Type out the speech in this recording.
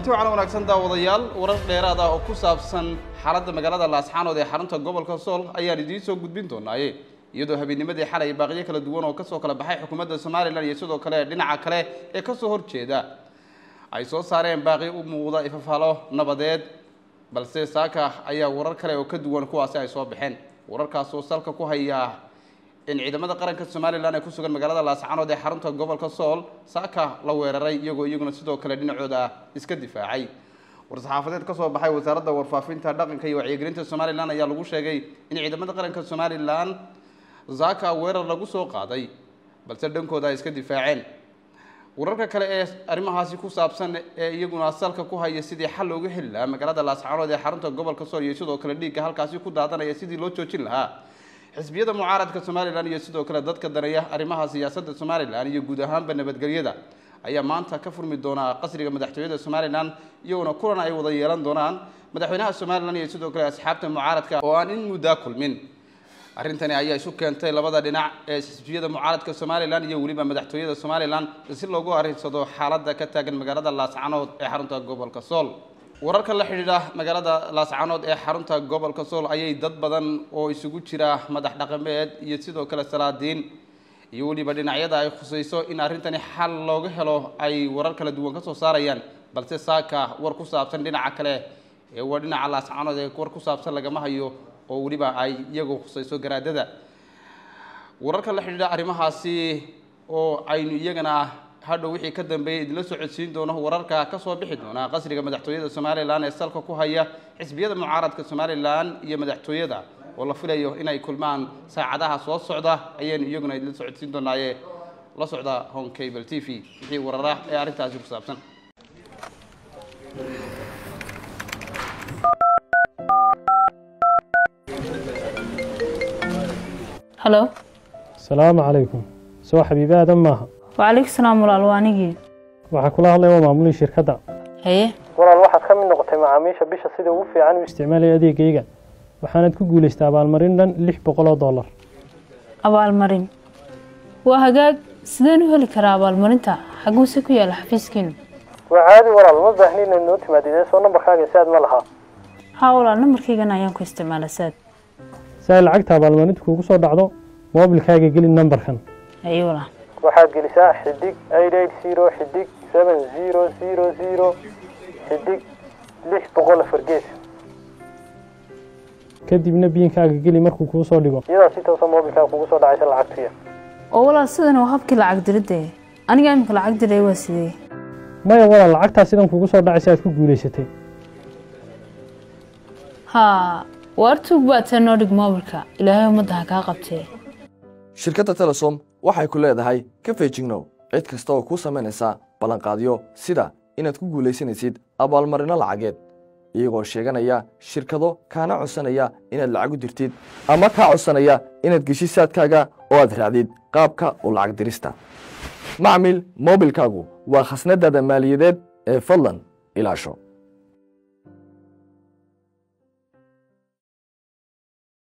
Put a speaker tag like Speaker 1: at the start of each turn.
Speaker 1: kulanti waxaana wanaagsan daawadayaal warar dheeraad ah oo ku saabsan xaaladda magaalada laascaanood ee xarunta gobolka sool ayaan idiin soo gudbin doonaaye iyadoo habeennimadii xalay baaqyo kala duwan oo kasoo kala baxay xukuumadda somalilan iyo sidoo kale dhinaca kale ee kasoo horjeeda ay soo saareen baaqi u muuqda ifafaalo nabadeed balse saaka ayaa warar kale oo ka duwan kuwaasi ay soo baxeen wararkaas oo salka ku haya in ciidamada qaranka somalilan ee ku sugan magaalada laascaanood ee xarunta gobolka sool saaka la weeraray iyagoo iyaguna sidoo kale dhinacooda iska difaacay war-saxaafadeed ka soo baxay wasaaradda warfaafinta dhaqanka iyo wacyigelinta somalilan ayaa lagu sheegay in ciidamada qaranka somalilan saaka weerar lagu soo qaaday balse dhankooda ay iska difaaceen wararka kale ee arrimahaasi ku saabsan ee iyaguna salka ku haya sidii xal looga heli lahaa magaalada laascaanood ee xarunta gobolka sool iyo sidoo kale dhiigga halkaasi ku daadanaya sidii loo joojin lahaa xisbiyada mucaaradka somalilan iyo sidoo kale dadka daneeya arrimaha siyaasadda somalilan iyo guud ahaanba nabadgelyada ayaa maanta ka furmi doonaa qasriga madaxtooyada somalilan iyaguna kulan ay wada yeelan doonaan madaxweynaha somalilan iyo sidoo kale asxaabta mucaaradka oo aan in muddaa kulmin arrintani ayaa isu keentay labada dhinac ee xisbiyada mucaaradka somalilan iyo weliba madaxtooyada somalilan si loogu arrinsado xaaladda ka taagan magaalada laascaanood ee xarunta gobolka sool wararka la xidhiidha magaalada laascaanood ee xarunta gobolka sool ayay dad badan oo isugu jira madax dhaqameed iyo sidoo kale salaadiin iyo weliba dhinacyada ay khusayso in arrintani xal looga helo ay warar kala duwan ka soo saarayaan balse saaka war ku saabsan dhinaca kale ee waa dhinaca laascaanood ee war ku saabsan lagama hayo oo weliba ay iyagu khusayso garaadada wararka la xidhiidha arrimahaasi oo aynu iyagana hadhow wixii ka dambeeyay idinla soo codsiin doono wararka ka soo bixi doona qasriga madaxtooyada somalilan ee salka ku haya xisbiyada mucaaradka somalilan iyo madaxtooyada oo la filayo inay kulmaan saacadaha soo socda ayaynu iyaguna idinla soo codsiin doonaaye la socda home cable t v wixii warara ee arrintaasi ku saabsan
Speaker 2: halo
Speaker 3: asalaamu calaykum soo xabiibi aadan maaha
Speaker 2: wacalaykum salaam walaal waa anigii
Speaker 3: waxaa kula hadlaya waa maamulihii shirkadda
Speaker 2: haye
Speaker 3: walaal waxaad ka mid noqotay macaamiisha bisha sida ugu fiican u isticmaalaya adeegayga waxaanaad ku guulaystay abaalmarin dhan lix boqol oo dollar
Speaker 2: abaalmarin waa hagaag sideen u heli karaa abaalmarinta xaguuse ku yaala xafiiskiinu
Speaker 3: waa caadi walaal ma baahni inaad noo timaadidee soo nambarkaaga saad ma lahaa
Speaker 2: haa walaal nambarkaygan ayaan ku isticmaala saad
Speaker 3: si ay lacagta abaalmarinta kuugu soo dhacdo moobilkaaga geli nambarkan
Speaker 2: haye walaal
Speaker 3: waxaad gelisaa xidig eight eight zero xidig seven zero zero zero xidig lix boqol afar gees kadibna biinkaaga geli markuu kuu soo dhigo iyadaa si toosa moobilkaaga kugu soo dhacaysa lacagtuya
Speaker 2: oo walaal sidan waa habkii lacag diridde aniga imika lacag diray waa sidee
Speaker 3: maya walaal lacagtaa sidan kugu soo dhacaysa aad ku guulaysatay
Speaker 2: haa waar tuug baa tee noo dhig moobilka ilaahay ummadda ha kaa qabtee
Speaker 4: shirkadda telesom waxay ku leedahay ka feejignow cid kasta oo kuu samaynaysa ballanqaadyo sida inaad ku guulaysanaysid abaalmarinno lacageed iyagoo sheeganaya shirkado kaana codsanaya inaad lacag u dirtid ama kaa codsanaya inaad geshid saadkaaga oo aad raacdid qaabka u lacag dirista macmil moobilkaagu waa khasnadaada maaliyadeed ee fadlan ilaasho